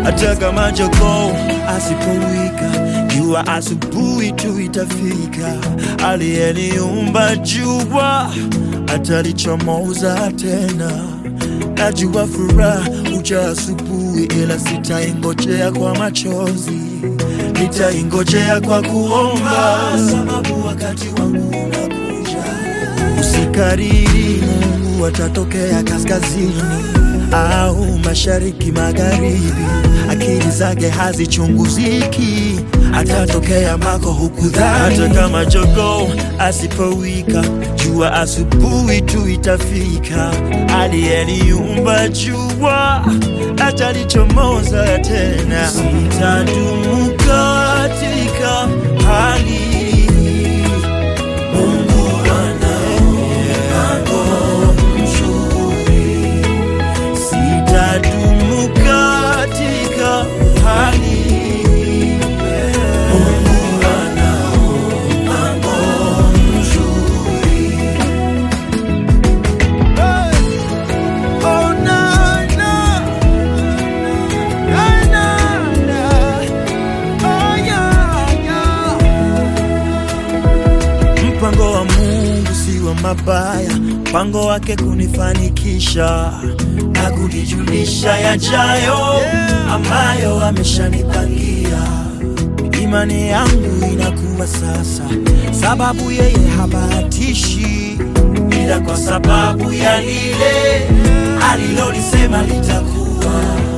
hata kama jogoo asipowika jua asubuhi tu itafika. Aliyeniumba jua atalichomoza tena. Najua furaha uja asubuhi, ila sitaingojea kwa machozi, nitaingojea kwa kuomba, sababu wakati wangu unakuja. Usikariri, Mungu atatokea kaskazini au mashariki, magharibi. Akili zake hazichunguziki, atatokea mako hukudhani. Hata kama jogoo asipowika, jua asubuhi tu itafika. Aliyeniumba jua atalichomoza tena. Sitadumu katika hali hii. Mungu ana mpango mzuri. Sitadumu katika hali hii. Mungu ana mpango mzuri. Oh, na, na. Na, na, na. Oh, yeah, yeah. Mpango wa Mungu si wa mabaya, mpango wake kunifanikisha na kunijulisha yajayo ambayo ameshanipangia. Imani yangu inakuwa sasa, sababu yeye habahatishi, ila kwa sababu ya lile alilolisema litakuwa.